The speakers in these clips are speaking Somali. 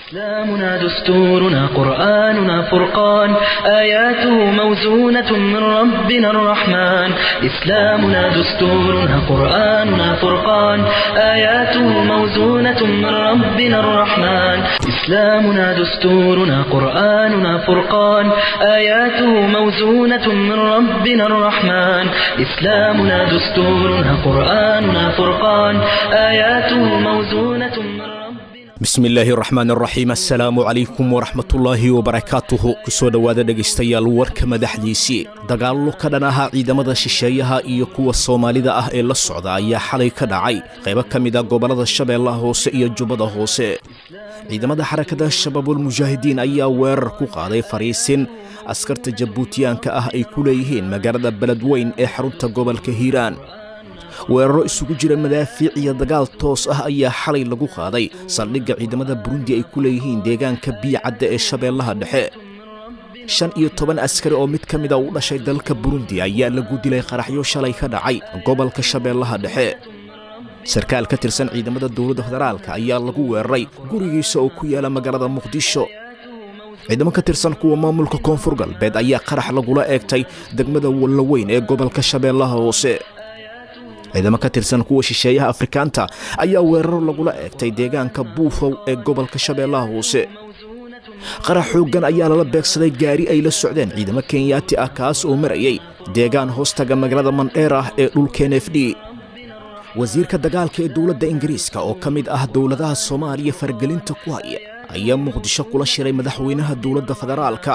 إسلامنا دستورنا قرآننا فرقان آياته موزونة من ربنا الرحمن إسلامنا دستورنا قرآننا فرقان آياته موزونة من ربنا الرحمن إسلامنا دستورنا قرآننا فرقان آياته موزونة من ربنا الرحمن إسلامنا دستورنا قرآننا فرقان آياته موزونة من ربنا bismi illaahi raxmaan raxiim assalaamu calaykum waraxmatullaahi wabarakaatuhu kusoo dhowaada dhegaystayaal warka madaxdiisii dagaallo ka dhan ahaa ciidamada shisheeyaha iyo kuwa soomaalida ah ee la socda ayaa xalay ka dhacay qaybo ka mid a gobollada shabeellaha hoose iyo jubbada hoose ciidamada xarakada shabaabulmujaahidiin ayaa weerar ku qaaday fariisin askarta jabuutiyaanka ah ay ku leeyihiin magaalada beledweyn ee xarunta gobolka hiiraan weeraro isugu jira madaafiic iyo dagaal toos ah ayaa xalay lagu qaaday saldhigga ciidamada burundi ay ku leeyihiin deegaanka biyacadda ee shabeellaha dhexe shan iyo toban askari oo mid ka mida u dhashay dalka burundi ayaa lagu dilay qaraxyo shalay ka dhacay gobolka shabeellaha dhexe sarkaal ka tirsan ciidamada dowladda federaalka ayaa lagu weeraray gurigiisa oo ku yaala magaalada muqdisho ciidamo ka tirsan kuwa maamulka koonfur galbeed ayaa qarax lagula eegtay degmada wallaweyn ee gobolka shabeellaha hoose ciidamo ka tirsan kuwa shisheeyaha afrikaanta ayaa weeraro lagula eegtay deegaanka buufow ee gobolka shabeellaha hoose qarax xooggan ayaa lala beegsaday gaari ay la socdeen ciidamo kenyaati ah kaas oo marayay deegaan hoostaga magaalada mandheer ah ee dhulka n f d wasiirka dagaalka ee dowladda ingiriiska oo ka mid ah dowladaha soomaaliya faragelinta ku haya ayaa muqdisho kula shiray madaxweynaha dowladda federaalka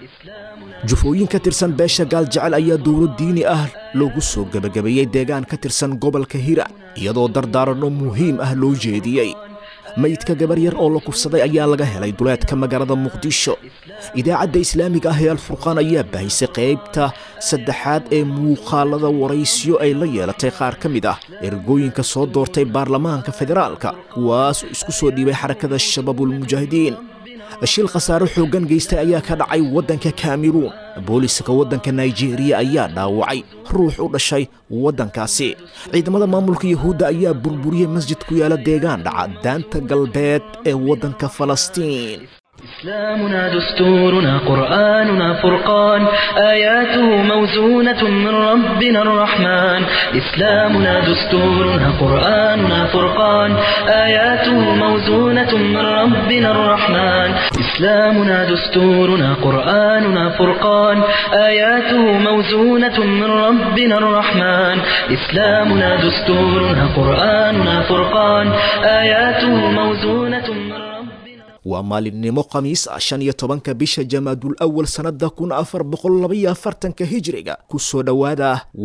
jufooyin ka tirsan beesha gaaljecel ayaa dowlad diini ah loogu soo gebagabeeyey deegaan ka tirsan gobolka hiiraan iyadoo dardaaranno muhiim ah loo jeediyey mayidka gabar yar oo la kufsaday ayaa laga helay duleedka magaalada muqdisho idaacadda islaamiga ah ee alfurqaan ayaa baahisay qaybta saddexaad ee muuqaalada waraysyo ay la yeelatay qaar ka mid ah ergooyinka soo doortay baarlamaanka federaalka kuwaas oo isku soo dhiibay xarakada shabaabulmujaahidiin shil khasaaro xooggan geystay ayaa ka dhacay waddanka kameruun booliska waddanka naijeeriya ayaa dhaawacay ruux u dhashay waddankaasi ciidamada maamulka yuhuudda ayaa burburiyey masjid ku yaala deegaan dhaca daanta galbeed ee waddanka falastiin إسلامنا دستورنا قرآننا فرقان آياته موزونة من ربنا الرحمن إسلامنا دستورنا قرآننا فرقان آياته موزونة من ربنا الرحمن إسلامنا دستورنا قرآننا فرقان آياته موزونة من ربنا الرحمن إسلامنا دستورنا قرآننا فرقان آياته موزونة من ربنا waa maalinimo khamiis ah shan iyo tobanka bisha jamaadul awal sannadda kun afar boqol labaiyo afartanka hijiriga ku soo dhowaada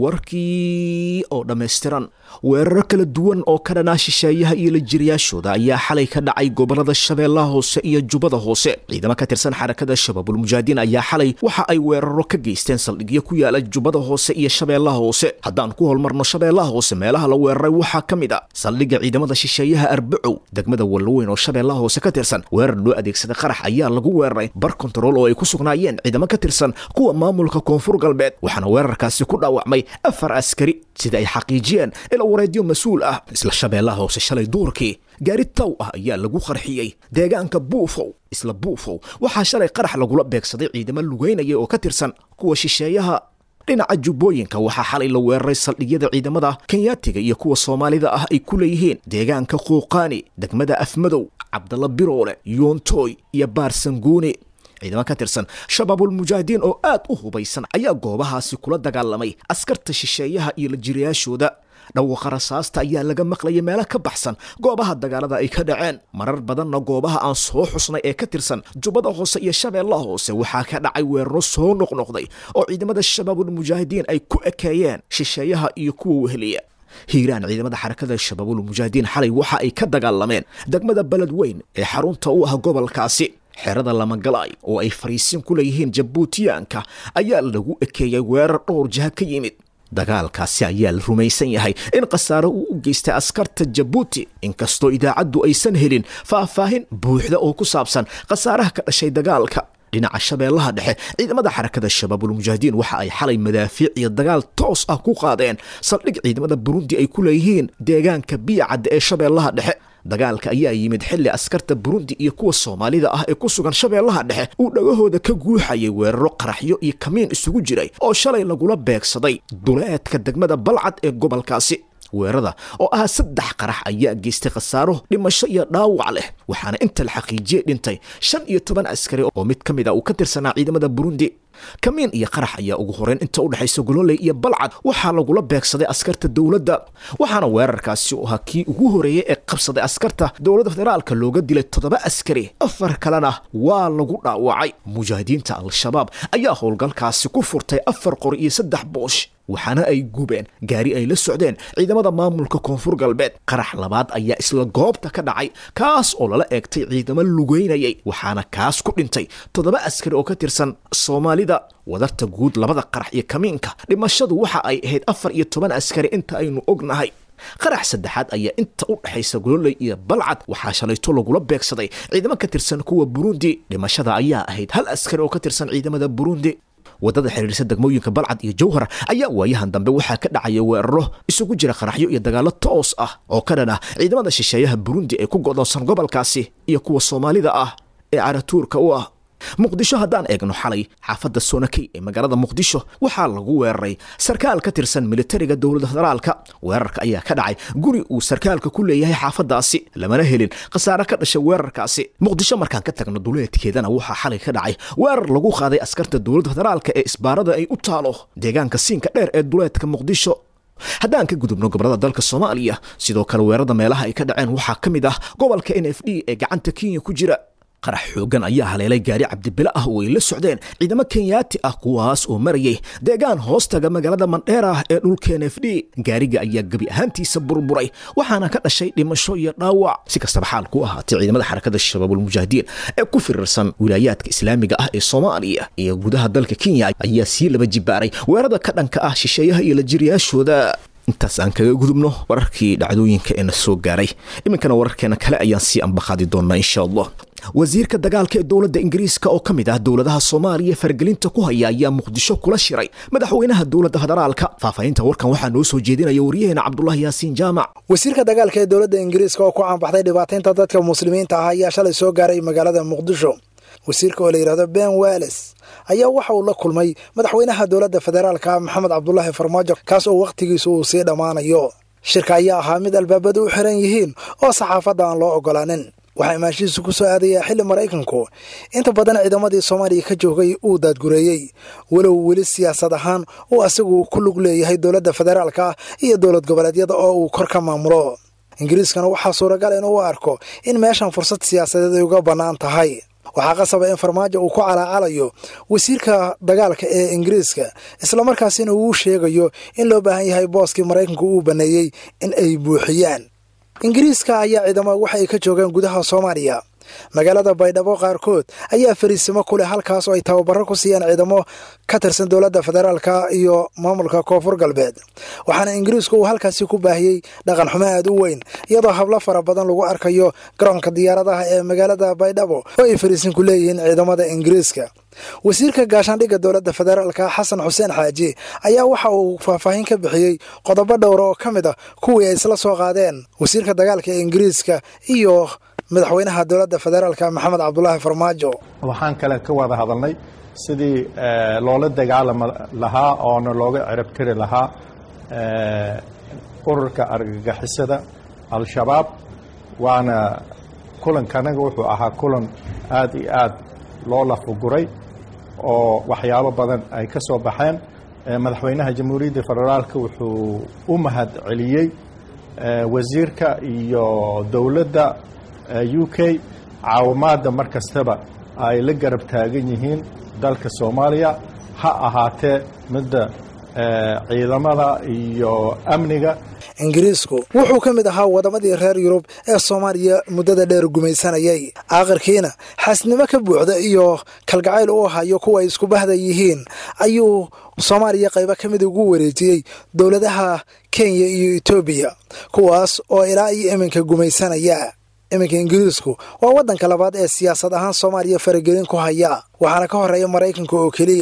warkii oo dhammaystiran weeraro kala duwan oo ka dhanaa shisheeyaha iyo lajiriyaashooda ayaa xalay ka dhacay gobollada shabeellaha hoose iyo jubbada hoose ciidamo ka tirsan xarakada shabaabulmujaahidiin ayaa xalay waxa ay weeraro ka geysteen saldhigyo ku yaala jubbada hoose iyo shabeellaha hoose haddaan ku holmarno shabeellaha hoose meelaha la weeraray waxaa ka mid a saldhigga ciidamada shisheeyaha arbacow degmada wallaweyn oo shabeellaha hoose ka tirsan weerar loo adeegsaday qarax ayaa lagu weeraray bar kontarool oo ay ku sugnaayeen ciidamo ka tirsan kuwa maamulka koonfur galbeed waxaana weerarkaasi ku dhaawacmay afar askari sida ay xaqiijiyeen ila wareedyo mas-uul ah isla shabeellaha hoose shalay duurkii gaari taw ah ayaa lagu qarxiyey deegaanka buufow isla buufow waxaa shalay qarax lagula beegsaday ciidamo lugeynaya oo ka tirsan kuwa shisheeyaha dhinaca jubbooyinka waxaa xalay la weeraray saldhigyada ciidamada kenyaatiga iyo kuwa soomaalida ah ay ku leeyihiin deegaanka quuqaani degmada afmadow cabdalla biroole yoontoy iyo baarsanguuni ciidamo ka tirsan shabaabulmujaahidiin oo aad u hubaysan ayaa goobahaasi kula dagaalamay askarta shisheeyaha iyo lajiriyaashooda dhawaqa rasaasta ayaa laga maqlaya meelo ka baxsan goobaha dagaalada ay ka dhaceen marar badanna goobaha aan soo xusnay ee ka tirsan jubbada hoose iyo shabeellaha hoose waxaa ka dhacay weeraro soo noqnoqday oo ciidamada shabaabulmujaahidiin ay ku ekeeyeen shisheeyaha iyo kuwa weheliya hiiraan ciidamada xarakada shabaabulmujaahidiin xalay waxa ay ka dagaalameen degmada beledweyn ee xarunta u ah gobolkaasi xerada lamagalaay oo ay fariisin ku leeyihiin jabuutiyaanka ayaa lagu ekeeyey weerar dhowr jiha ka yimid dagaalkaasi ayaa la rumaysan yahay in khasaaro uu u geystay askarta jabuuti inkastoo idaacaddu aysan helin faahfaahin buuxda oo ku saabsan khasaaraha ka dhashay dagaalka dhinaca shabeellaha dhexe ciidamada xarakada shabaabulmujaahidiin waxa ay xalay madaafiic iyo dagaal toos ah ku qaadeen saldhig ciidamada burundi ay ku leeyihiin deegaanka biyacadda ee shabeellaha dhexe dagaalka ayaa yimid xilli askarta burundi iyo kuwa soomaalida ah ee ku sugan shabeellaha dhexe uu dhagahooda ka guuxayay weeraro qaraxyo iyo kamiin isugu jiray oo shalay lagula beegsaday duleedka degmada balcad ee gobolkaasi weerarada oo ah saddex qarax ayaa geystay khasaaro dhimasho iyo dhaawac leh waxaana inta la xaqiijiyey dhintay shan iyo toban askari oo mid ka mid a uu ka tirsanaa ciidamada burundi kamiin iyo qarax ayaa ugu horeyn inta u dhexaysa gololey iyo balcad waxaa lagula beegsaday askarta dowladda waxaana weerarkaasi u ahaa kii ugu horeeyey ee qabsaday askarta dowladda federaalka looga dilay toddoba askari afar kalena waa lagu dhaawacay mujaahidiinta al-shabaab ayaa howlgalkaasi ku furtay afar qori iyo saddex boosh waxaana ay gubeen gaari ay la socdeen ciidamada maamulka koonfur galbeed qarax labaad ayaa isla goobta ka dhacay kaas oo lala eegtay ciidamo lugeynayay waxaana kaas ku dhintay toddoba askari oo ka tirsan soomaalida wadarta guud labada qarax iyo kamiinka dhimashadu waxa ay ahayd afar iyo toban askari inta aynu ognahay qarax saddexaad ayaa inta u dhexaysa gololey iyo balcad waxaa shalayto lagula beegsaday ciidamo ka tirsan kuwa burundi dhimashada ayaa ahayd hal askari oo ka tirsan ciidamada burundi waddada xiriirsa degmooyinka balcad iyo jawhar ayaa waayahan dambe waxaa ka dhacaya weeraro isugu jira qaraxyo iyo dagaallo toos ah oo ka dhan ah ciidamada shisheeyaha burundi ee ku godoonsan gobolkaasi iyo kuwa soomaalida ah ee caratuurka u ah muqdisho haddaan eegno xalay xaafadda sonakey ee magaalada muqdisho waxaa lagu weeraray sarkaal ka tirsan militariga dowladda federaalka weerarka ayaa ka dhacay guri uu sarkaalka ku leeyahay xaafaddaasi lamana helin khasaare ka dhashay weerarkaasi muqdisho markaan ka tagno duleedkeedana waxaa xalay ka dhacay weerar lagu qaaday askarta dowladda federaalka ee isbaarada ay u taalo deegaanka siinka dheer ee duleedka muqdisho haddaan ka gudubno gobolada dalka soomaaliya sidoo kale weerarada meelaha ay ka dhaceen waxaa ka mid ah gobolka n f d ee gacanta kenya ku jira qarax xoogan ayaa haleelay gaari cabdibile ah oo ay la socdeen ciidamo kenyaati ah kuwaas oo marayay deegaan hoostaga magaalada mandheera ah ee dhulka n f d gaariga ayaa gebi ahaantiisa burburay waxaana ka dhashay dhimasho iyo dhaawac si kastaba xaal ku ahaatay ciidamada xarakada shabaabulmujaahidiin ee ku firirsan wilaayaadka islaamiga ah ee soomaaliya iyo gudaha dalka kenya ayaa sii laba jibaaray weerarada ka dhanka ah shisheeyaha iyo lajiriyaashooda intaas aan kaga gudubno wararkii dhacdooyinka ee na soo gaaray iminkana wararkeena kale ayaan sii ambaqaadi doonaa insha allah wasiirka dagaalka ee dowladda ingiriiska oo ka mid ah dowladaha soomaaliya faragelinta ku haya ayaa muqdisho kula shiray madaxweynaha dowladda federaalka faahfaahinta warkan waxaa noo soo jeedinaya waryaheena cabdulahi yaasiin jaamac wasiirka dagaalka ee dowladda ingiriiska oo ku caanbaxday dhibaataynta dadka muslimiinta ah ayaa shalay soo gaaray magaalada muqdisho wasiirka oo la yidhahdo ben wales ayaa waxa uu la kulmay madaxweynaha dowladda federaalka maxamed cabdulaahi farmaajo kaas oo wakhtigiisu uu sii dhammaanayo shirka ayaa ahaa mid albaabadu u xiran yihiin oo saxaafadda aan loo ogolaanin waxaa imaanshihiisu ku soo aadayaa xilli maraykanku inta badan ciidamadii soomaaliya ka joogay uu daadgureeyey walow weli siyaasad ahaan uu asagu ku lug leeyahay dowladda federaalka iyo dowlad goboleedyada oo uu kor ka maamulo ingiriiskana waxaa suuragal inuu arko in meeshan fursad siyaasadeed ay uga bannaan tahay waxaa qasaba in farmaajo uu ku calaacalayo wasiirka dagaalka ee ingiriiska islamarkaasina uu sheegayo in loo baahan yahay booskii maraykanku uu baneeyey in ay buuxiyaan ingiriiska ayaa ciidamo waxa ay ka joogaan gudaha soomaaliya magaalada baydhabo qaarkood ayaa fariisimo ku leh halkaas oo ay tababaro ku siiyaan ciidamo ka tirsan dowladda federaalka iyo maamulka koonfur galbeed waxaana ingiriisku uu halkaasi ku baahiyey dhaqan xumo aad u weyn iyadoo hablo fara badan lagu arkayo garoonka diyaaradaha ee magaalada baydhabo oo ay fariisin ku leeyihiin ciidamada ingiriiska wasiirka gaashaandhigga dowladda federaalka xasan xuseen xaaji ayaa waxa uu faahfaahin ka bixiyey qodobo dhowra oo ka mid ah kuwii ay isla soo qaadeen wasiirka dagaalka ee ingiriiska iyo madaxweynaha dowladda federaalka maxamed cabdulaahi farmaajo waxaan kale ka wada hadalnay sidii loola dagaalami lahaa oona looga cirabtiri lahaa ururka argagixisada al-shabaab waana kulankanaga wuxuu ahaa kulan aad iyo aad loo lafuguray oo waxyaabo badan ay ka soo baxeen madaxweynaha jamhuuriyadda federaalka wuxuu u mahad celiyey wasiirka iyo dowladda u k caawimaadda mar kastaba ay la garab taagan yihiin dalka soomaaliya ha ahaatee midda ciidamada iyo amniga ingiriisku wuxuu ka mid ahaa wadamadii reer yurub ee soomaaliya muddada dheer gumaysanayay aakhirkiina xaasnimo ka buuxda iyo kalgacayl u hayo kuwa ay isku bahda yihiin ayuu soomaaliya qaybo ka mid ugu wareejiyey dowladaha kenya iyo etoobiya kuwaas oo ilaa iyo iminka gumaysanaya iminka ingiriisku waa waddanka labaad ee siyaasad ahaan soomaaliya faragelin ku haya waxaana ka horeeya maraykanka oo keliya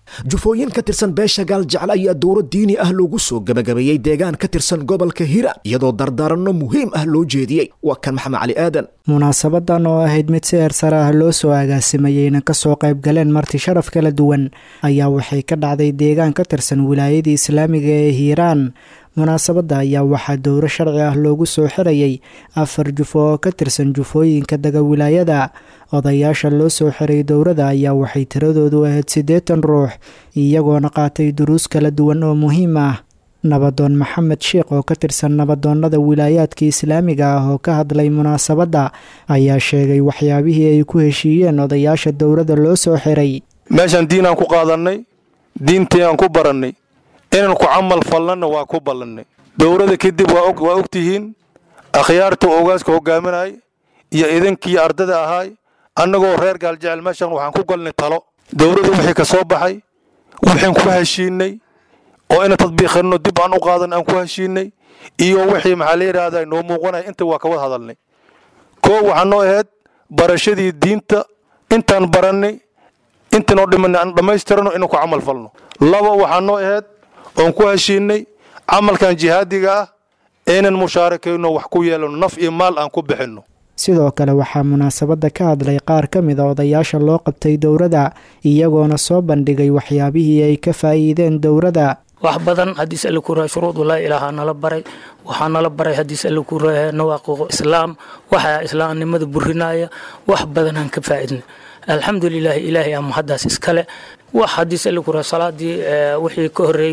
jufooyin ka tirsan beesha gaaljecel ayaa dowro diini ah loogu soo gebagabeeyey deegaan ka tirsan gobolka hira iyadoo dardaaranno muhiim ah loo jeediyey waa kan maxamed cali aadan munaasabadan oo ahayd mid si eersare ah loo soo agaasimayeyna kasoo qayb galeen marti sharaf kala duwan ayaa waxay ka dhacday deegaan ka tirsan wilaayadii islaamiga ee hiiraan munaasabadda ayaa waxaa dowro sharci ah loogu soo xirayay afar jufo oo ka tirsan jufooyinka daga wilaayada odayaasha loo soo xiray dowrada ayaa waxay tiradoodu ahayd siddeetan ruux iyagoona qaatay duruus kala duwan oo muhiim ah nabadoon maxamed sheekh oo ka tirsan nabadoonnada wilaayaadka islaamiga ah oo ka hadlay munaasabadda ayaa sheegay waxyaabihii ay ku heshiiyeen odayaasha dowrada loo soo xiray meeshaan diin aan ku qaadannay diintii aan ku barannay inaan ku camal falnana waa ku ballannay dowrada kadib waa og tihiin akhyaarta ogaaska hogaaminay iyo idinkii ardada ahaay annagoo reer gaaljecel meeshaan waxaan ku galnay talo dowladda wixii ka soo baxay waxaan ku heshiinay oo ina tadbiiqinno dib aan u qaadan aan ku heshiinay iyo wixii maxaa la yidhaahdaa noo muuqanaya inta waa ka wada hadalnay koo waxaa noo ahayd barashadii diinta intaan barannay intanoo dhimanay aan dhammaystirano inaan ku camal falno laba waxaa noo ahayd oon ku heshiinay camalkan jihaadiga ah inaan mushaarakayno wax ku yeelano naf iyo maal aan ku bixinno sidoo kale waxaa munaasabadda ka hadlay qaar ka mid a odayaasha loo qabtay dowrada iyagoona soo bandhigay waxyaabihii ay ka faa'iideen dowrada wax badan haddiis alle ku rahay shuruudu laa ilaaha nala baray waxaa nala baray haddiis alle ku rahay nawaaqiqu islaam waxaa islaamnimada burinaya wax badanaan ka faa'idnay alxamdu lilaahi ilaahay ama haddaas iskale wax haddiis alle ku rahay salaadii wixii ka horreey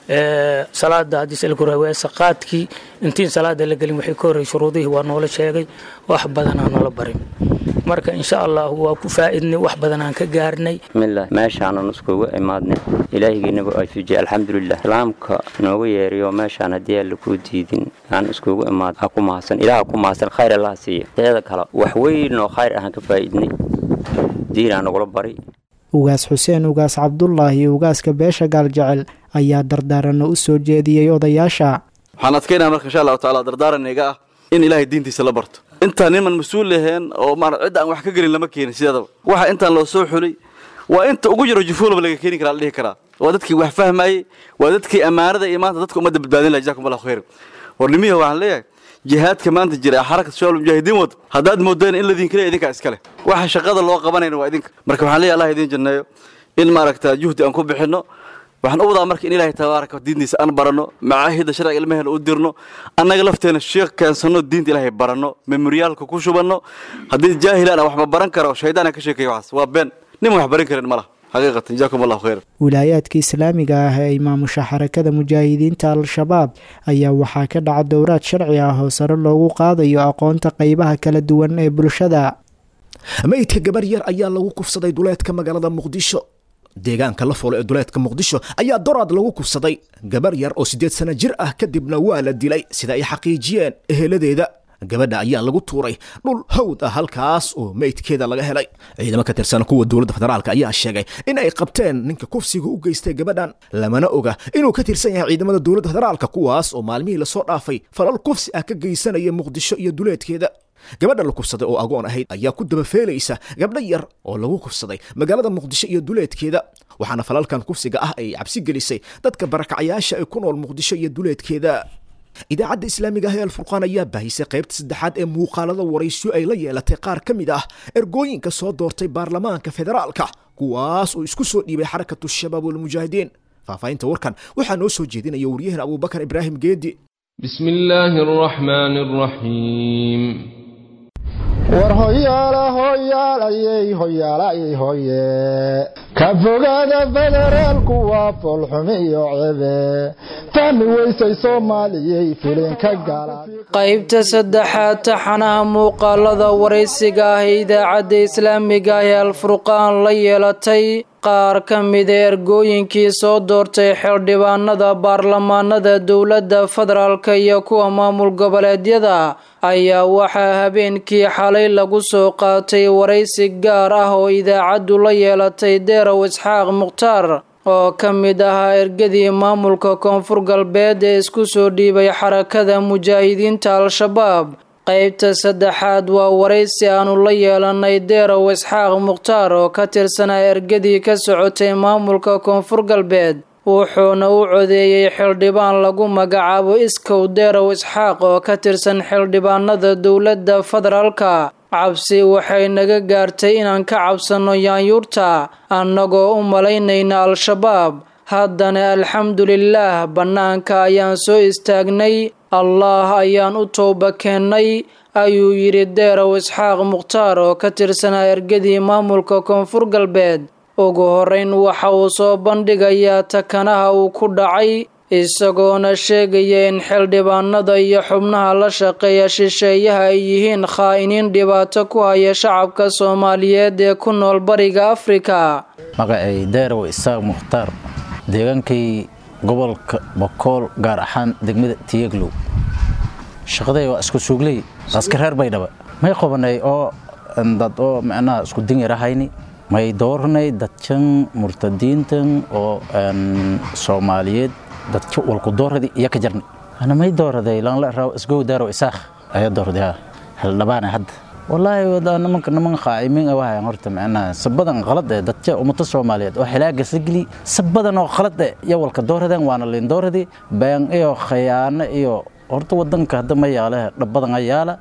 salaada haddiis alle ku rahay weesa qaadkii intiin salaada la gelin wixii ka horreey shuruudihii waa noola sheegay wax badanaa nala barin marka insha allah waa ku faa'idnay wax badanaan ka gaarnay bismillaah meeshaanan iskugu imaadnay ilaahigeenaba afujiye alxamdulilah islaamka noogu yeeriyo meeshaan haddii aan lakuu diidin aan iskugu imaad ha ku mahadsan ilaah ku mahadsan khayr allaha siiya teeda kale wax weyn oo khayr ahaan ka faa'idnay diinaa nagula bari ugaas xuseen ugaas cabdulaahi ugaaska beesha gaaljecel ayaa dardaaranno u soo jeediyey odayaasha waxaan adkaynaa marka insha allahu tacaala dardaaranayga ah in ilaahay diintiisa la barto intaan niman mas-uul laheen oo maara cidda aan wax ka gelin lama keenin sideedaba waxa intaan loo soo xulay waa inta ugu jiro jufuulaba laga keeni karaa la dhihi karaa waa dadkii wax fahmayey waa dadkii ammaanada iyo maanta dadka ummadda badbaadin laha jazakum allahu khayr war nimihi waxaan leeyahay jihaadka maanta jira ee xarakat shabaab mujaahidiin wada haddaad moodeen in ladinka leeya idinkaa iskale waxa shaqada loo qabanayna waa idinka marka waxaan leeyahay allah idiin janneeyo in maaragta juhdi aan ku bixinno waxaan u wadaa marka in ilaahay tabaaraka diintiisa aan baranno macaahidda sharciga ilmaheena u dirno annaga lafteena sheekh keensanno diinta ilaahay baranno memoryaalka ku shubanno haddii jaahilaan aan waxba baran karo shaydaan ka sheekaya waxaas waa been nin wax baran karin ma laha xaqiiqatan jazaakum allahu khayr wilaayaadka islaamiga ah ee maamusha xarakada mujaahidiinta al-shabaab ayaa waxaa ka dhaca dowraad sharci ah oo sare loogu qaadayo aqoonta qeybaha kala duwan ee bulshada meydka gabar yar ayaa lagu kufsaday duleedka magaalada muqdisho deegaanka la foolo ee duleedka muqdisho ayaa doraad lagu kufsaday gabar yar oo siddeed sano jir ah kadibna waa la dilay sida ay xaqiijiyeen eheladeeda gabadha ayaa lagu tuuray dhul hawd ah halkaas oo meydkeeda laga helay ciidamo ka tirsan kuwa dowladda federaalk ayaa sheegay in ay qabteen ninka kufsiga u geystay gabadhan lamana oga inuu ka tirsan yahay ciidamada dowladda federaalka kuwaas oo maalmihii lasoo dhaafay falal kufsi ah ka geysanaya muqdisho iyo duleedkeeda gabadha la kufsaday oo agoon ahayd ayaa ku dabafeelaysa gabdho yar oo lagu kufsaday magaalada muqdisho iyo duleedkeeda waxaana falalkan kufsiga ah ay cabsi gelisay dadka barakacyaasha ee ku nool muqdisho iyo duleedkeeda idaacadda islaamiga ah ee alfurqaan ayaa baahisay qaybta saddexaad ee muuqaalada waraysyo ay la yeelatay qaar ka mid ah ergooyinka soo doortay baarlamaanka federaalka kuwaas oo isku soo dhiibay xarakatu shabaab walmujaahidiin faahfaahinta warkan waxaa noo soo jeedinaya waryahan abuubakar ibraahim geedi بسم الله الرحمن الرحيم war hoyaala hoyaalayey hoyaalayey hoye ka fogaada federaalku waa foolxumi iyo cebe fahmi weysay soomaaliyey filinka gala qaybta saddexaad taxanaha muuqaalada waraysiga ah ee idaacadda islaamiga ah ee alfurqaan la yeelatay qaar ka mida ergooyinkii soo doortay xildhibaanada baarlamaanada dowladda federaalka iyo kuwa maamul goboleedyada ayaa waxaa habeenkii xalay lagu soo qaatay waraysi gaar ah oo idaacaddu la yeelatay deerow isxaaq mukhtaar oo ka mid ahaa ergadii maamulka koonfur galbeed ee isku soo dhiibay xarakada mujaahidiinta al-shabaab qaybta saddexaad waa waraysi aanu la yeelanay deerow isxaaq mukhtaar oo ka tirsanaa ergadii ka socotay maamulka koonfur galbeed wuxuuna u codeeyey xildhibaan lagu magacaabo iskow deerow isxaaq oo ka tirsan xildhibaanada dowladda federaalka cabsi waxay naga gaartay inaan ka cabsanno yaanyuurta annagoo u malaynayna al-shabaab haddana alxamdulilaah bannaanka ayaan soo istaagnay allaah ayaan u towba keennay ayuu yidhi deerow isxaaq mukhtaar oo ka tirsanaa ergadii maamulka koonfur galbeed ugu horrayn waxa uu soo bandhigayaa takanaha uu ku dhacay isagoona sheegaya in xildhibaanada iyo xubnaha la shaqeeya shisheeyaha ay yihiin khaa'iniin dhibaato ku haya shacabka soomaaliyeed ee ku nool bariga afrika magacay deerow isaaq mukhtaar deegaankay gobolka bokool gaar ahaan degmada tiyeglow shaqaday waa isku suugley aska reer baydhaba may qabanay oo dad oo macnaha isku dinyarahayni may doornay dadkan murtadiintan oo soomaaliyeed dadka walku dooradii iyo ka jarnay ana may dooraday lanla raaw isgow daaro isaakh ayaa doorday ha xildhibaana hadda wallaahi wada nimanka niman qaa'imiin ah wahayan horta macnaha sabadan qalad ee dadka ummada soomaaliyeed oo xilaaga sagli sabadan oo qalad ee iyo walka dooradeen waana liin dooradii been iyo khayaano iyo horta wadanka hadda ma yaale dhabadan ayaala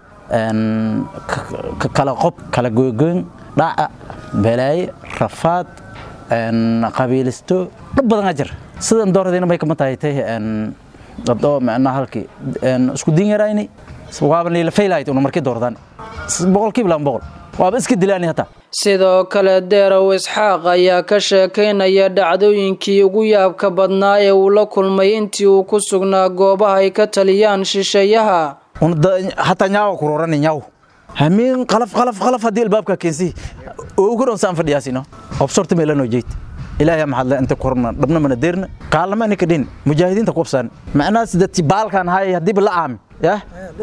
kala qob kala goygoyn dhaca balaaye rafaad qabiilisto dhab badan a jir sidan dooradayna may kama tahay tay dadoo macnaha halkii isku diin yarayni waaba niila faylahayd una markii doordaan boqolkiiba laba boqol waaba iska dilaani hataa sidoo kale deerow isxaaq ayaa ka sheekaynaya dhacdooyinkii ugu yaabka badnaa ee uu la kulmay intii uu ku sugnaa goobaha ay ka taliyaan shisheeyaha hataa nyaawa kuroorani nyaaw hamiin qalaf qalaf qalaf haddii albaabka keensi oo ugu dhoonsaan fadhiyaasino obsorta meelanoo jeyd ilaahay maxaad inta korna dhabna mana deerna kaalama ininka dhin mujaahidiinta kubsaan macnahaas dadki baalkan haay haddiiba la aami ya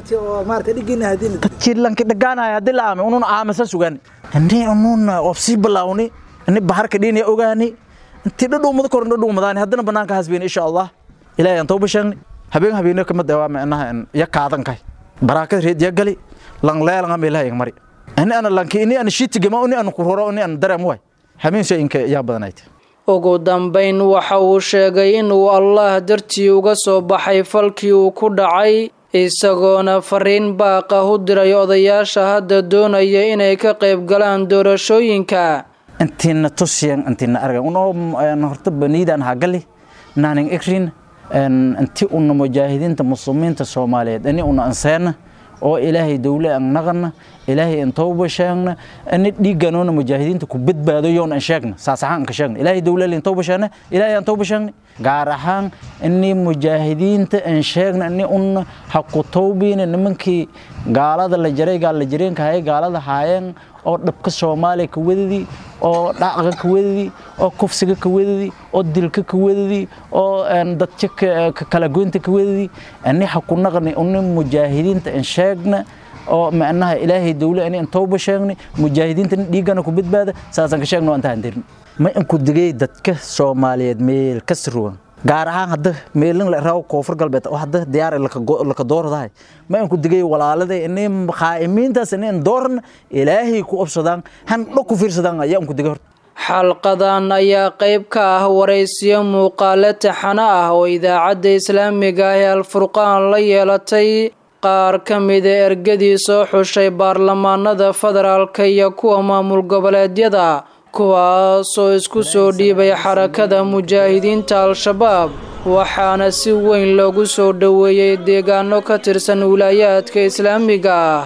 dadkii lanki dhagaanahay haddii la aami unun aamasa sugaan ini unun obsii bilaawni ini baharka dhiinaya ogaani intii dhadhuumada koran dhadhuumadaani haddana banaanka hasbeen insha allah ilaahay aan tawba sheegni habeen habeeno kamid waa macnaha ya kaadankahay baraakad reed ya gali lang leelanga meelaha mari ini ana lanki ini ana shiitigama ini ana kuroro ini ana dareem waay habeen shayinka yaa badanayd ugu dambayn waxa uu sheegay inuu allaah dartii uga soo baxay falkii uu ku dhacay isagoona fariin baaqa u diray odayaasha hadda doonaya inay ka qayb galaan doorashooyinka intiina tusiyan intiina argan unoo horta baniidaan hagali naanin ikrin inti una mujaahidiinta muslimiinta soomaaliyeed ini una anseena oo ilaahay dowle aan naqana ilaahay aan tawba sheegna ani dhiiganoona mujaahidiinta ku badbaado yoon aan sheegna saas ahaan ka sheegna ilaahay dowle aan tawba sheegna ilaahay aan tawba sheegna gaar ahaan ini mujaahidiinta aan sheegna ini un ha ku tawbiina nimankii gaalada la jaray gaal la jireenka hayay gaalada haayeen oo dhabka soomaaliya ka wadadii oo dhacga ka wadadii oo kufsiga ka wadadii oo dilka ka wadadii oo dadka kala goynta ka wadadii ani ha ku naqni uni mujaahidiinta aan sheegna oo macnaha ilaahay dowle ani aan tawba sheegni mujaahidiinta dhiigana ku badbaada saasaan ka sheegno intaan dirin ma inku digay dadka soomaaliyeed meel ka sirwan gaar ahaan hadda meelin la raaw koonfur galbeed oo hadda diyaar laka dooradahay ma inku digay walaaladay inay qaa'imiintaas inay dooran ilaahay ku obsadaan han dho ku fiirsadaan ayaa inku digay horta xalqadan ayaa qayb ka ah waraysiyo muuqaale taxano ah oo idaacadda islaamiga ah ee alfurqaan la yeelatay qaar ka mida ergadii soo xushay baarlamaanada federaalka iyo kuwa maamul goboleedyada kuwaasoo isku soo dhiibay xarakada mujaahidiinta al-shabaab waxaana si weyn loogu soo dhoweeyey deegaano ka tirsan wilaayaadka islaamiga ah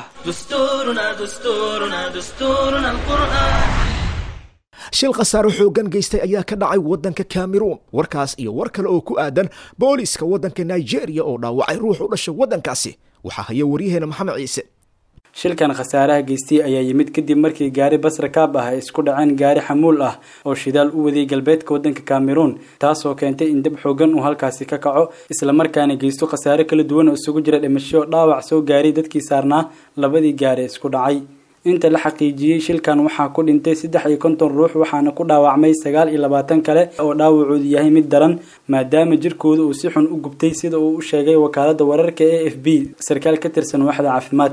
shil khasaaro xooggan geystay ayaa ka dhacay waddanka kameruun warkaas iyo war kale oo ku aadan booliiska waddanka nigeria oo dhaawacay ruux u dhashay waddankaasi waxaa haya waryaheena maxamed ciise shilkan khasaaraha geystay ayaa yimid kadib markii gaari basra kaab ah ay isku dhaceen gaari xamuul ah oo shidaal u wadiyay galbeedka waddanka cameroon taasoo keentay in dab xoogan uu halkaasi ka kaco islamarkaana geysto khasaare kala duwan oo isugu jira dhimasho dhaawac soo gaaray dadkii saarnaa labadii gaari isku dhacay inta la xaqiijiyey shilkan waxaa ku dhintay saddex iyo konton ruux waxaana ku dhaawacmay sagaal iyo labaatan kale oo dhaawacoodu yahay mid daran maadaama jirkooda uu si xun u gubtay sida uu u sheegay wakaalada wararka a f b sarkaal ka tirsan waaxda caafimaadka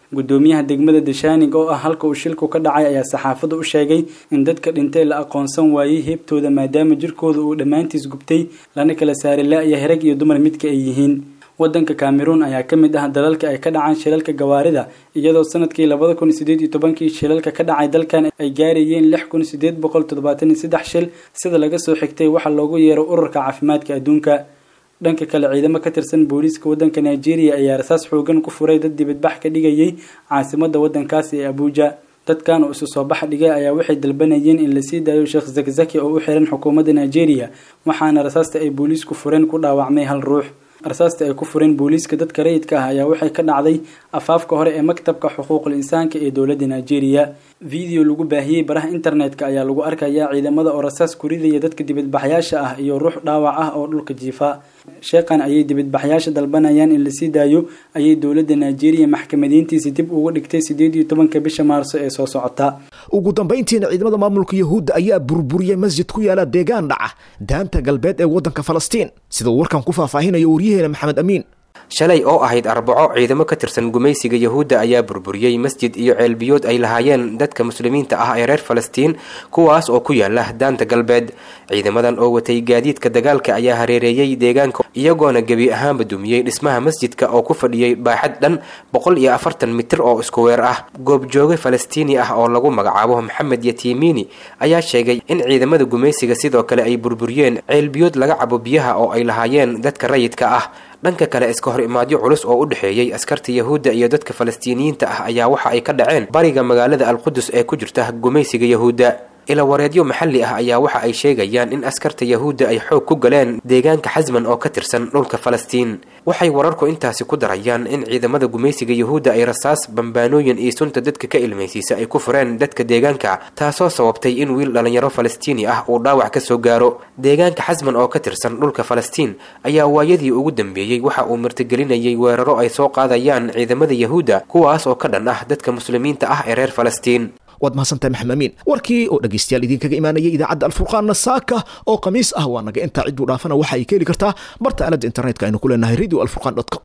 gudoomiyaha degmada dashaanig oo ah halka uu shilku ka dhacay ayaa saxaafadda u sheegay in dadka dhintay la aqoonsan waayey heebtooda maadaama jirkooda uu dhammaantiis gubtay lana kala saaray la-ya herag iyo dumar midka ay yihiin wadanka cameroon ayaa ka mid ah dalalka ay ka dhacaan shilalka gawaarida iyadoo sanadkii labada kun sideed iyo tobankii shilalka ka dhacay dalkan ay gaarayeen lix kun sideed boqol toddobaatan iyo saddex shil sida laga soo xigtay waxaa loogu yeero ururka caafimaadka adduunka dhanka kale ciidamo ka tirsan booliiska wadanka nigeria ayaa rasaas xoogan ku furay dad dibadbax ka dhigayay caasimada wadankaasi ee abuuja dadkan oo isu soo bax dhigay ayaa waxay dalbanayeen in lasii daayo sheekh zakzaki oo u xiran xukuumadda nigeria waxaana rasaasta ay booliisku fureen ku dhaawacmay hal ruux rasaasta ay ku fureen booliiska dadka rayidka ah ayaa waxay ka dhacday afaafka hore ee maktabka xuquuqul insaanka ee dowladda nigeria video lagu baahiyey baraha internetka ayaa lagu arkayaa ciidamada oo rasaas ku ridaya dadka dibadbaxyaasha ah iyo ruux dhaawac ah oo dhulka jiifa sheekan ayay dibadbaxyaasha dalbanayaan in lasii daayo ayay dowladda nigeria maxkamadiintiisi dib uga dhigtay sideed iyo tobanka bisha maarso ee soo socota ugu dambayntiina ciidamada maamulka yahuudda ayaa burburiyey masjid ku yaala deegaan dhaca daanta galbeed ee waddanka falastiin sida uu warkan ku faahfaahinayo waryaheena maxamed amiin shalay oo ahayd arbaco ciidamo ka tirsan gumaysiga yahuudda ayaa burburiyey masjid iyo ceelbiyood ay lahaayeen dadka muslimiinta ah ee reer falastiin kuwaas oo ku yaala daanta galbeed ciidamadan oo watay gaadiidka dagaalka ayaa hareereeyey deegaanka iyagoona gebi ahaanba dumiyey dhismaha masjidka oo ku fadhiyey baaxad dhan boqol iyo afartan mitir oo isku weer ah goobjooge falastiini ah oo lagu magacaabo maxamed yatiimiini ayaa sheegay in ciidamada gumaysiga sidoo kale ay burburiyeen ceelbiyood laga cabo biyaha oo ay lahaayeen dadka rayidka ah dhanka kale iska hor imaadyo culus oo u dhexeeyey askarta yahuudda iyo dadka falastiiniyiinta ah ayaa waxa ay ka dhaceen bariga magaalada alqudus ee ku jirta gumaysiga yahuudda ilawareedyo maxalli ah ayaa waxa ay sheegayaan in askarta yahuudda ay xoog ku galeen deegaanka xasman oo ka tirsan dhulka falastiin waxay wararku intaasi ku darayaan in ciidamada gumaysiga yahuudda ay rasaas bambaanooyin iyo sunta dadka ka ilmaysiisa ay ku fureen dadka deegaanka taasoo sababtay in wiil dhallinyaro falastiini ah uu dhaawac ka soo gaaro deegaanka xasman oo ka tirsan dhulka falastiin ayaa waayadii ugu dambeeyey waxa uu martigelinayay weeraro ay soo qaadayaan ciidamada yahuudda kuwaas oo ka dhan ah dadka muslimiinta ah ee reer falastiin waad mahadsantahay maxamed amiin warkii oo dhegaystayaal idinkaga imaanayay idaacadda alfurqaanna saaka oo khamiis ah waa naga intaa cidduu dhaafana waxa ay ka heli kartaa barta aaladda internetka aynu ku leenahay radio alfurqan com